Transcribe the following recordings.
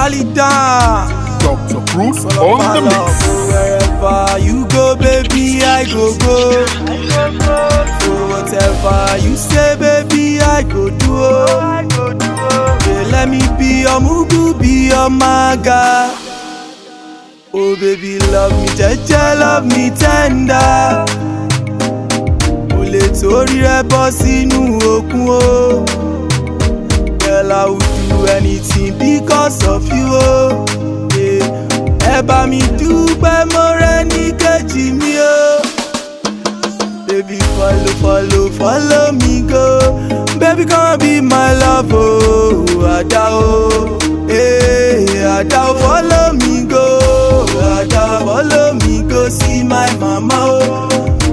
Charlie down. Dr. Bruce on the mix. Wherever you go, baby, I go go. So whatever you say, baby, I go do. Yeah, let me be your mugu, be your maga. Oh baby, love me, jeje, love me tender. Mo lè torí rẹ bọ́ sínú òkun o. Girl, I would do anything because of you o. Yeah. Ẹ bá mi dúpẹ́ mo rẹ ní kejì mi o. Baby, follow, follow, follow me go. Baby, come be my love, oh, Ada, oh. Hey, Ada, oh, follow me go. Ada, follow me go see my mama, oh.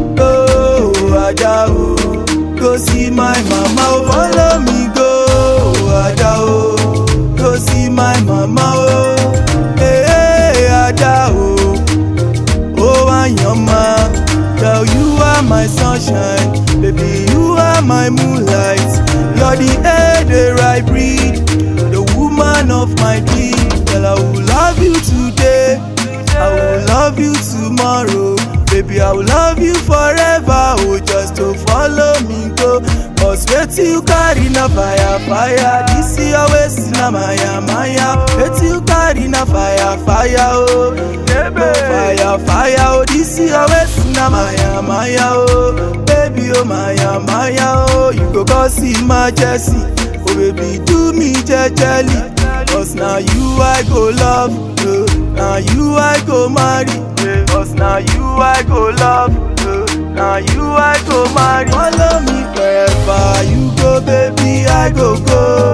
Oh, Ada, oh. Go see my mama, oh, follow me go. Ada, oh. Go see my mama, oh. Hey, Ada, oh. Oh, Anyama, girl, you are my sunshine. Baby, you are my moonlight. You're the air that I breathe, the woman of my dream. Girl, I will love you today. I will love you tomorrow. Baby, I will love you forever. Oh, just to follow me go. Cause wait till you carry na fire, fire. This is your waist na maya, maya. Wait till you carry na fire, fire. Oh, oh fire, fire. Oh, this is your waist na maya, maya. Oh, baby, oh maya, maya. Oh, you go go see my Jessie. Oh, baby, do me jejely. Cause now you I go love. Uh, now you I go marry. Cause now you I go love. Uh, now you I go marry. Follow me wherever you go, baby, I go go.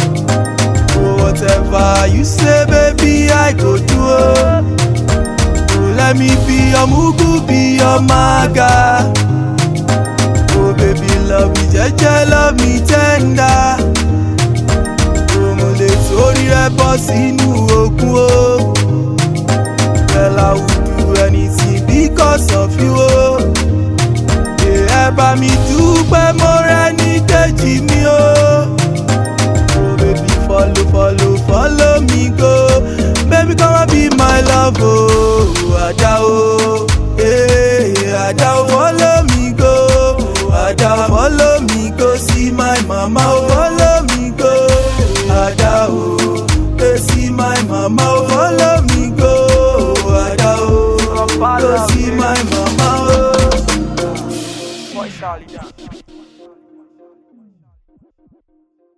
Oh, whatever you say, baby, I go do. Oh, oh let me be your mugu, be your maga. Oh, baby, love me, jeje, love me tender. Oh, mo lè torí rẹ bọ́ sínú òkun o. Girl, I would do anything because of you o. Ẹ bá mi dúpẹ́ mo rẹ ní kejì mi o. Oh baby follow follow follow me go. Baby come and be my love o. Oh, Ada o. Hey, Ada o follow me go. Ada follow me go see my mama o. Follow me go. Ada o. Hey, see my mama o. Follow me go. Ada o. Go see my mama o. Boy Charlie down.